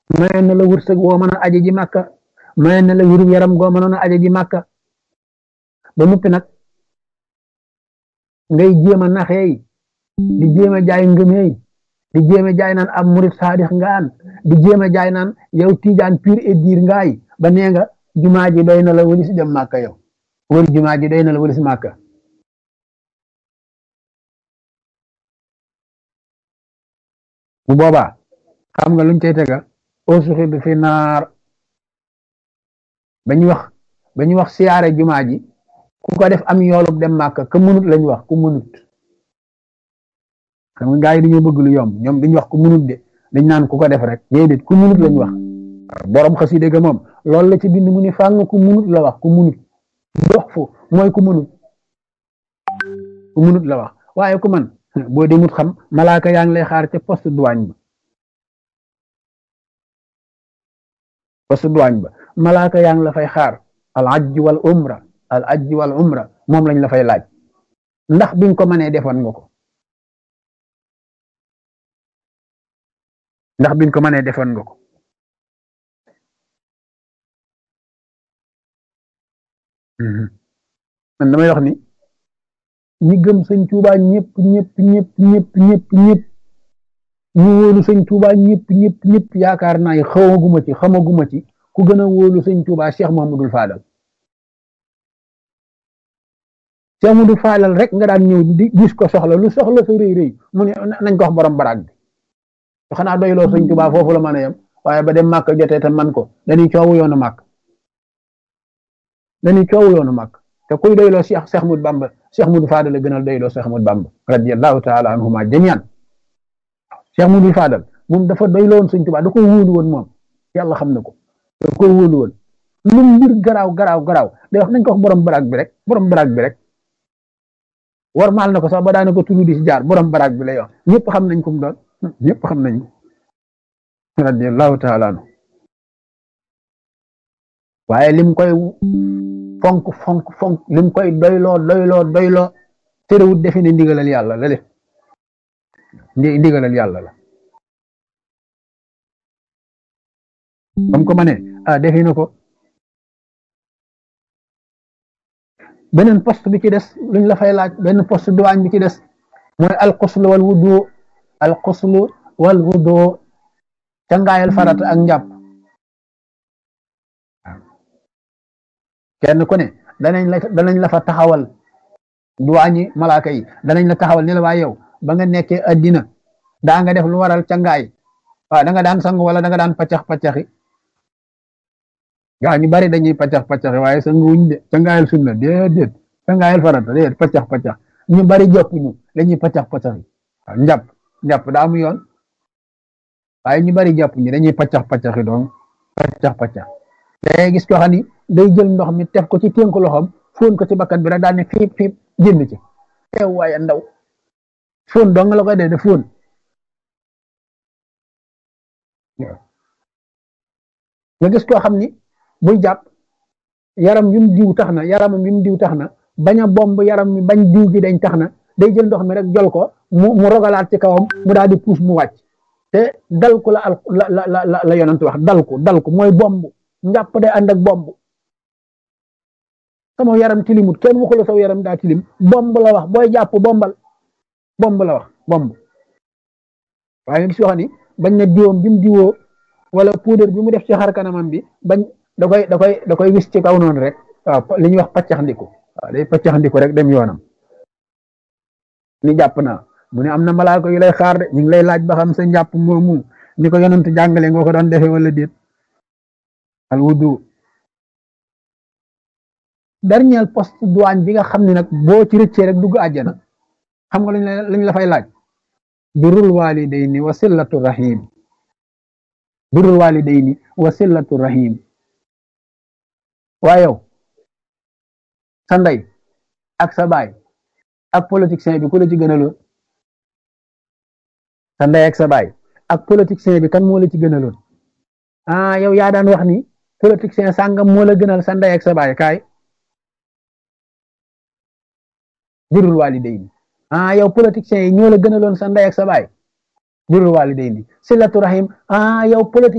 mayoon na la wërsëg woo mën a aje ji màkka mayoon na la wéru yaram goo mënoon a aje ji màkka ba noppi nag ngay jéem a naxeey di jéem a jaay ngëmeey di jéem a jaay naan ab murit saadix ngaan di jéem a jaay naan yow tiijaan pur et dur ngaay ba nee nga jumaa ji doy na la walis dem màkka yow wër jumaa ji doy na la walis màkka bu boobaa xam nga luñ cay tega ausuxi bi fi naar ba ñu wax ba ñu wax siyaare jumaa ji ku ko def am yoolub dem màkka ka munut lañ wax ku munut xam nga gaa yi dañoo bëgg lu yomb ñoom duñ wax ku munut de dañ naan ku ko def rek déedéet ku munut lañ wax borom xaside ga moom loolu la ci bind mu ni fàng ku munut la wax ku munut dox fu mooy ku munut ku munut la wax waaye ku man boo demut xam malaaka yaa ngi lay xaar ca poste douane ba poste douane ba malaaka yaa ngi la fay xaar al ajj wal umra al ajj wal umra moom lañ la fay laaj ndax biñ ko mënee defoon nga ko ndax biñ ko mënee defoon nga ko man damay wax ni ñi gëm sëñ Tuubaa ñëpp ñëpp ñëpp ñëpp ñëpp ñëpp ñu wóolu sëñ Tuubaa ñëpp ñëpp ñëpp yaakaar naa yi xawaguma ci xamaguma ci ku gën a wóolu sëñ Tuubaa Cheikh Mamadou Fadal Cheikh Mamadou Fadal rek nga daan ñëw di gis ko soxla lu soxla sa rëy rëy mu ne nañ ko wax borom baraag bi xanaa doyloo sëñ Tuubaa foofu la mën a yem waaye ba dem màkk jotee te man ko dañuy coowu yoonu màkk dañuy coowu yoonu màkk te kuy doyloo Cheikh Cheikh Ahmadou Bamba Cheikh Ahmadou Fadal la gënal doyloo Cheikh Ahmadou Bamba radiyallahu taala anhuma jamian Cheikh Ahmadou Fadal moom dafa doyloon sëñ Tuubaa da ko wóolu woon moom yàlla xam na ko da ko wóolu woon lu mbir garaaw garaaw garaaw day wax nañ ko wax borom baraag bi rek borom baraag bi rek war maal na ko sax ba daana ko tudd di si jaar borom baraag bi lay wax ñëpp xam nañ ko mu doon ñëpp xam nañ ko radiyallahu taala anhu waaye lim koy fonk fonk fonk lim koy doyloo doyloo doyloo terewut defe ne ndigalal yàlla la def ndigalal yàlla la bam ko ma ne ah defe na ko beneen poste bi ci des luñ la fay laaj benn poste douane bi ci des mooy alxuslu wal wudu alxuslu wal wudu cangaayal farata ak njàpp kenn ku ne danañ la danañ la fa taxawal duwaañi malaaka yi danañ la taxawal ni la waa yow ba nga nekkee addina daa nga def lu waral cangaay waaw da nga daan sang wala da nga daan paccax paccaxi gaa ñu bari dañuy paccax paccaxi waaye sang wuñ de cangaayal sunna déedéet cangaayal farata déedéet paccax paccax ñu bari jàpp ñu dañuy paccax paccaxi waaw njàpp njàpp daa mu yoon waaye ñu bari jàpp ñu dañuy paccax paccaxi donc paccax paccax day gis ko xam ni day jël ndox mi tef ko ci ténku loxoom fóon ko ci bakkan bi rek daal ne fiip fiip génn ci teew waaye ndaw fóon dong la koy dee de fóon nga gis koo xam ni buy jàpp yaram yu mu diw tax na yaramam yu mu diw tax na bañ a bomb yaram mi bañ diw gi dañ tax na day jël ndox mi rek jol ko mu mu rogalaat ci kawam mu daal di puus mu wàcc te dal ko la al la la la la yonent wax dal ko dal ko mooy bomb njàpp day ànd ak bomb sama yaram tilimut kenn waxu la saw yaram daa tilim bomb la wax booy jàpp bombal bomb la wax bomb waaye nga gis yoo xam ni bañ na diwoom bi mu diwoo wala poudre bi mu def ci xar kanamam bi bañ da koy da koy da koy wis ci kaw noonu rek waaw li ñuy wax paccax ndiku waaw day paccax ndiku rek dem yoonam ni jàpp naa mu ne am na malaaka yu lay xaar de ñu ngi lay laaj ba xam sa njàpp moomu ni ko yonent jàngale nga ko doon defee wala déet al wudu dernier poste douane bi nga xam ne nag boo ci rëccee rek dugg àjjana xam nga lañ la fay laaj birrul walidayni wa sillatu rahim birrul walidayni wa sillatu rahim waa yow sa ndey ak sa baay ak politicien bi ku la ci gënaloon sa ndey ak sa baay ak politicien bi kan moo la ci gënaloon ah yow yaa daan wax ni politicien sàngam moo la gënal sa ndey ak sa baay kaay birrul walidayni ah yow politiciens yi ñoo la gënaloon sa ndey ak sa baay birrul walidayni silatu rahim ah yow politique